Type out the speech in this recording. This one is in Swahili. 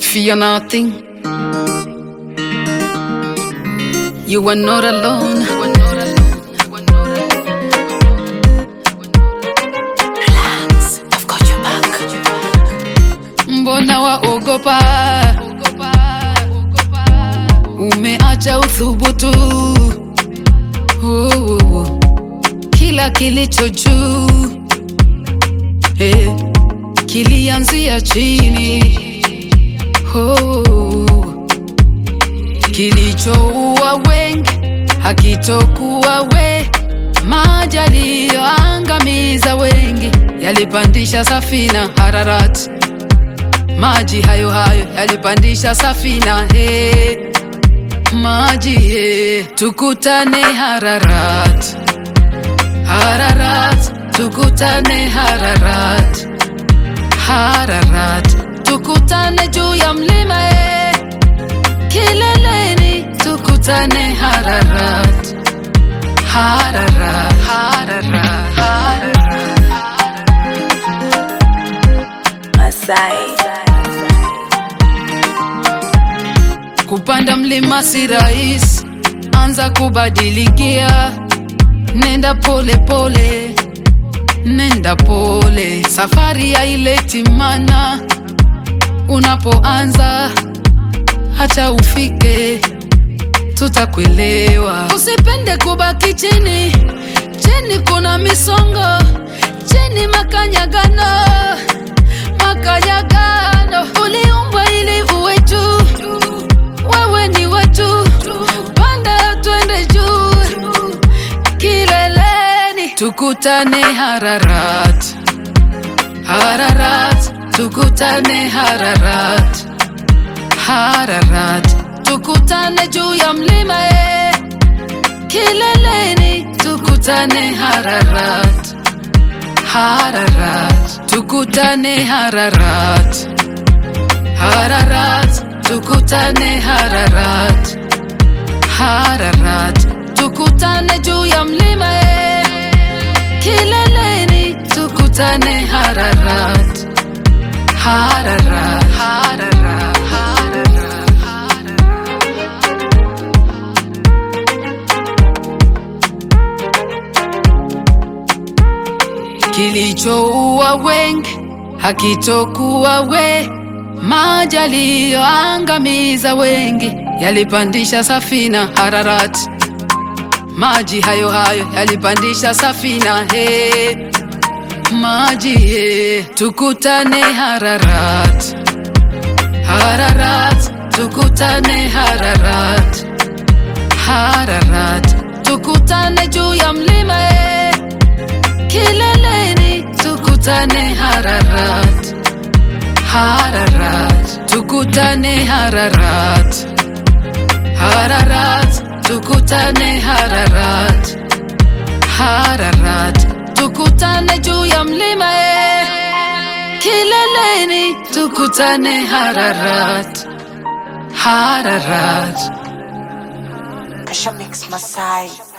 Fear nothing. You are not alone. Relax, I've got your back. Mbona waogopa? Umeacha uthubutu. Oh, oh, oh. Kila kilicho juu eh, kilianzia chini. Oh, kilichoua wengi hakitokuwa we, maji yaliyoangamiza wengi yalipandisha safina Hararati maji hayo hayo yalipandisha safina he, maji he, tukutane Hararat, Hararat, tukutane Hararat, Hararat, tukutane juu ya mlima he, kileleni tukutane Hararat, Hararat, Hararat, Hararat. Masai. Kupanda mlima si rahisi, anza kubadilikia, nenda pole pole, nenda pole, safari haileti mana. Unapoanza hata ufike, tutakuelewa. Usipende kubaki chini, chini kuna misongo, chini makanyagano, makanyagano. Uliumbwa ili uwe juu wewe ni wetu, panda twende juu kileleni, tukutane Hararat, Hararat, tukutane Hararat, Hararat, tukutane juu ya mlima e, kileleni, tukutane Hararat, Hararat, tukutane Hararat. Hararat, tukutane Hararat, Hararat, tukutane juu ya mlima e, kileleni, tukutane Hararat, Hararat, Hararat, Hararat, Hararat. Kilichoua wengi hakitokuwa we, maji yaliyoangamiza wengi yalipandisha safina Hararat, maji hayo hayo yalipandisha safina he, maji he, tukutane Hararat, Hararat, tukutane Hararat, Hararat, tukutane juu ya mlima he, kileleni, tukutane Hararat. Hararat, tukutane Hararat, Hararat, tukutane Hararat, Hararat, tukutane juu ya mlima e, kileleni, tukutane Hararat, Hararat. Kasha Mix Masai.